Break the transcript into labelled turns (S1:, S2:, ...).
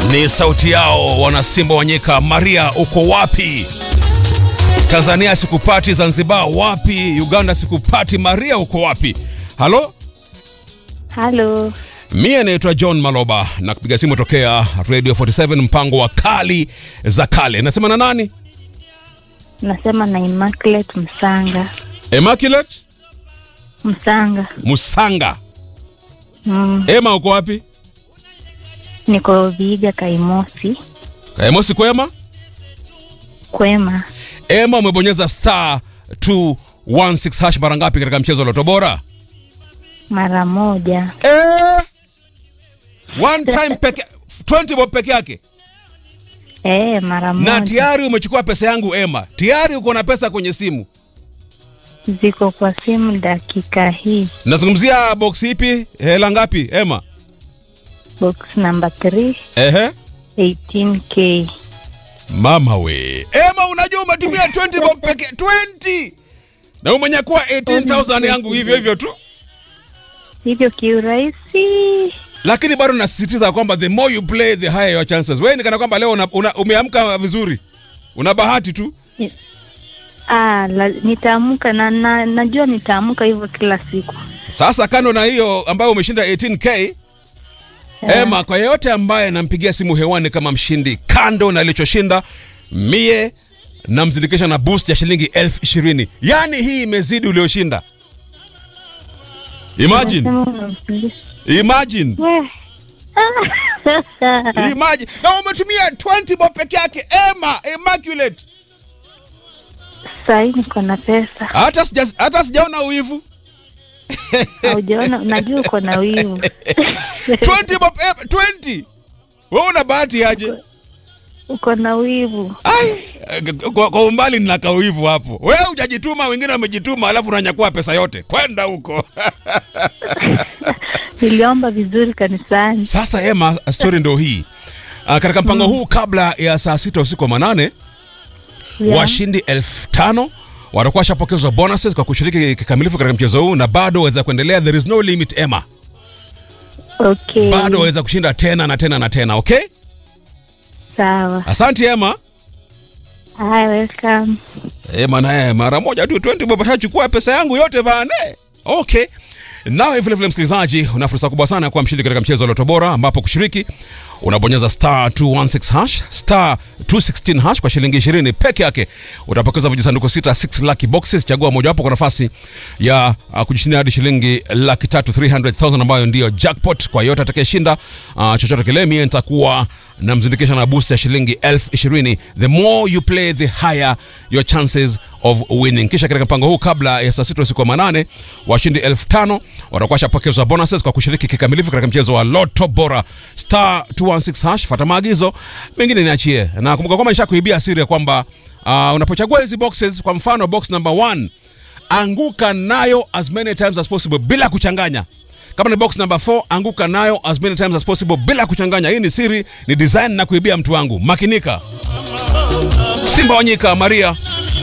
S1: Ni sauti yao wanasimba wanyika. Maria, uko wapi? Tanzania sikupati, Zanzibar wapi? Uganda sikupati. Maria, uko wapi? Halo,
S2: Halo,
S1: mie naitwa John Maloba na kupiga simu tokea Radio 47 mpango wa kali za kale. Nasema na nani?
S2: nasema na Immaculate Msanga.
S1: Immaculate
S2: Msanga.
S1: Musanga.
S2: Mm,
S1: Ema, uko wapi?
S2: niko Viga Kaimosi.
S1: Emosi kwema?
S2: Kwema.
S1: Ema, umebonyeza star 216 hash mara ngapi katika mchezo wa Loto Bora?
S2: Mara moja.
S1: Eh, one time peke 20 bob peke yake
S2: Eh, mara moja.
S1: na tayari umechukua pesa yangu Ema, tayari uko na pesa kwenye simu.
S2: Ziko kwa simu dakika hii.
S1: Nazungumzia box ipi? Hela ngapi Ema?
S2: Box number 3,
S1: Ehe,
S2: 18k.
S1: mama we Ema, unajua umetumia 20 bob peke 20 na umenyakua 18000 yangu hivyo hivyo tu,
S2: Hivyo kiurahisi.
S1: lakini bado nasisitiza kwamba the more you play the higher your chances. Wewe ni kana kwamba leo una, una, umeamka vizuri, una bahati tu.
S2: Ah, la, nitaamka na, na najua nitaamka hivyo kila siku.
S1: Sasa kando na hiyo ambayo umeshinda 18k Ema, kwa yeyote ambaye nampigia simu hewani kama mshindi, kando na alichoshinda, mie namzindikisha na boost ya shilingi elfu ishirini. Yaani hii imezidi ulioshinda. Imagine,
S2: Unasema unamfundisha.
S1: imagine,
S2: Weh.
S1: imagine. Na umetumia 20 bob peke yake Emma, Immaculate.
S2: Sahii niko na pesa.
S1: Hata sija, hata sijaona uivu.
S2: Haujaona, najua uko na wivu.
S1: 20 bob Emma, 20. Wewe una bahati aje?
S2: uko na wivu.
S1: Ai, kwa, kwa umbali nina kauivu hapo. Wewe hujajituma, wengine wamejituma, alafu unanyakua pesa yote. Kwenda huko.
S2: Niliomba vizuri kanisani.
S1: Sasa Emma, story ndo hii. Uh, katika mpango huu kabla ya saa sita usiku wa manane
S2: Yeah.
S1: washindi elfu tano watakuwa washapokezwa bonuses kwa kushiriki kikamilifu katika mchezo huu, na bado waweza kuendelea. There is no limit Emma,
S2: Okay.
S1: bado waweza kushinda tena na tena na tena. Okay,
S2: Sawa.
S1: asante Emma.
S2: Hi, welcome.
S1: Emma naye mara moja tu 20 bob ashachukua pesa yangu yote bane. Okay. Nawe vile vile msikilizaji, una fursa kubwa sana ya kuwa mshindi katika mchezo wa Loto Bora ambapo kushiriki unabonyeza star 216 hash star 216 hash kwa shilingi 20 peke yake. Utapokeza vijisanduku sita 6 lucky boxes, chagua mojawapo kwa nafasi ya uh, kujishindia hadi shilingi laki tatu 300,000 ambayo ndiyo jackpot kwa yote atakayeshinda uh, chochote kile. Mie nitakuwa namzindikisha na boost ya shilingi elfu ishirini. The more you play the higher your chances of winning. Kisha katika mpango huu kabla ya saa sita usiku wa manane, washindi elfu tano watakuwa washapokezwa bonuses kwa kushiriki kikamilifu katika mchezo wa Loto Bora star 216 hash. Fata maagizo mengine niachie, na kumbuka kwamba nishakuibia siri ya kwamba uh, unapochagua hizi boxes, kwa mfano box number 1 anguka nayo as many times as possible bila kuchanganya kama ni box number 4 anguka nayo as many times as possible bila kuchanganya. Hii ni siri, ni design na kuibia mtu wangu. Makinika. Simba Wanyika, Maria